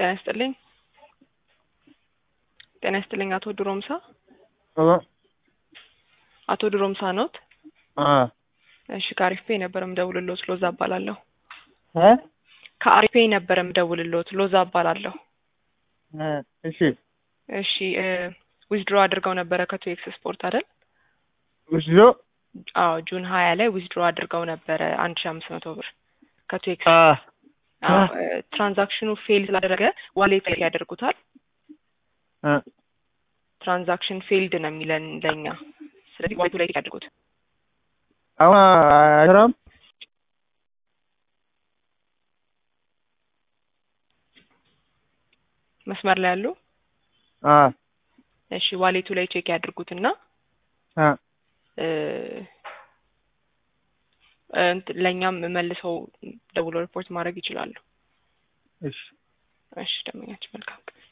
ጤና ይስጥልኝ። ጤና ይስጥልኝ አቶ ድሮምሳ ሄሎ አቶ ድሮምሳ ኖት? አ እሺ ከአሪፍ ፔይ ነበር የምደውልልዎት ሎዛ እባላለሁ። እ ከአሪፍ ፔይ ነበር የምደውልልዎት ሎዛ እባላለሁ። እ እሺ እሺ ዊዝድሮ አድርገው ነበረ ከቱኤክስ ስፖርት አይደል? ወስዶ አዎ ጁን ሀያ ላይ ዊዝድሮ አድርገው ነበረ አንድ ሺ አምስት መቶ ብር ከቱኤክስ አ አዎ ትራንዛክሽኑ ፌል ስላደረገ ዋሌት ላይ ያደርጉታል። እ ትራንዛክሽን ፌልድ ነው የሚለን ለኛ። ስለዚህ ዋሌቱ ላይ ያድርጉት። አሁን አይሰራም። መስመር ላይ ያሉ አ እሺ ዋሌቱ ላይ ቼክ ያድርጉትና አ እ እንትን ለእኛም መልሰው ደውሎ ሪፖርት ማድረግ ይችላሉ። እሺ እሺ ደንበኛችን መልካም ቀን